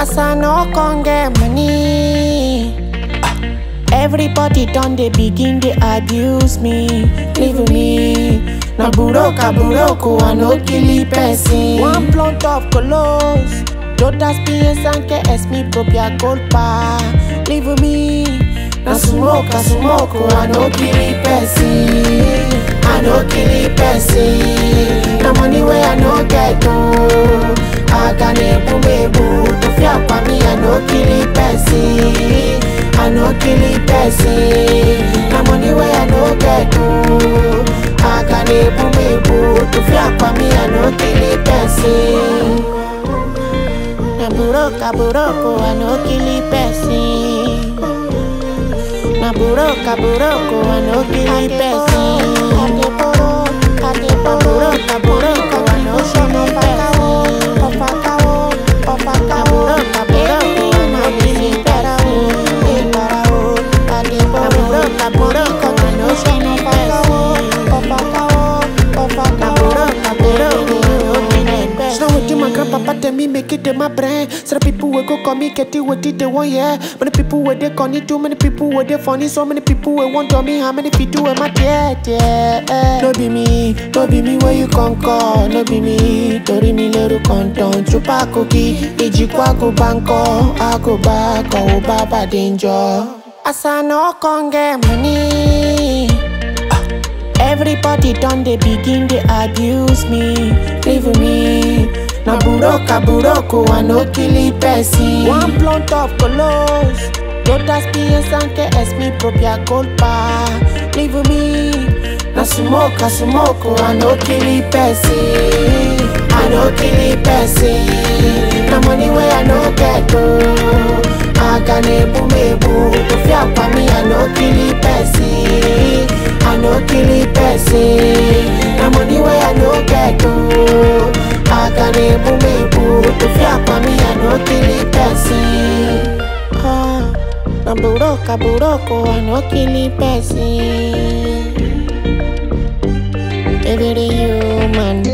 As I no con get money. Everybody done they begin they abuse me, leave me. Na buroka buroko I no kill person. One blunt of colos, todas piensan que es mi propia culpa. Leave me. Na smoke, I smoke, I no kill person. I no kill person. Na money where I no get no. I can ebu mebu to fear for me. I no kill person. I no kill person. Na money where I no get no. I can ebu mebu to fear for me. I no kill person. Na buroka buroko, I no kill person. Na buroka buroko, I no kill person. Na buroka buroko, I no kill person. Na buroka buroko, I no kill person. Na buroka buroko, I no kill person. Na buroka buroko, I no kill person. Now wetin my grandpapa tell me make it dey my brain. Say the people wey go call me get it wetin they want yeah. Many people wey they call it too many people wey they funny. So many people wey want to me how many fit do am I yeah yeah. No be me, no be me where you come call. No be me, torí mi lérò kọ̀ǹtàn. Chupa kogi, ìjìkwá go banko. I go back, ọ̀ bàbá danger. As I no con get money. Everybody done they begin they abuse me, leave me. Na buroka buroko, I no kill person. One blunt of colos, todas piensan que es mi propia culpa, leave me. Na smoke, I smoke, I no kill person. I no kill person. Na money where I no get no. I can ebu mebu, to fear for me, I no kill person. I no kill person. Na money where I no get no. I can ebu mebu, to fear for me, I no kill person. Ah, na buroka buroko, I no kill person. Every human.